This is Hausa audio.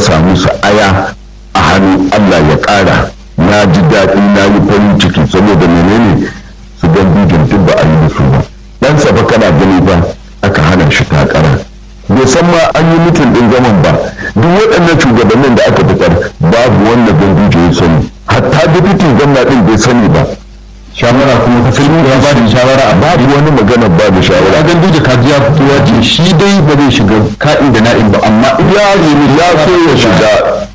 dasa musu aya a hannu allah ya ƙara na ji daɗi na yi farin ciki saboda menene su gan bijin duk ba a yi musu ba dan safa kana gani ba aka hana shi takara bai san ma an yi mutum ɗin gaman ba duk waɗannan shugabannin da aka fitar babu wanda ganduje ya sani hatta dubitin gwamna ɗin bai sani ba shawara kuma ka filmi ya ba da shawara a babu wani magana ba da shawara ya gandu da kaji ya fito ya ce shi dai ba zai shiga ka'in da na'in ba amma ya nemi ya so ya shiga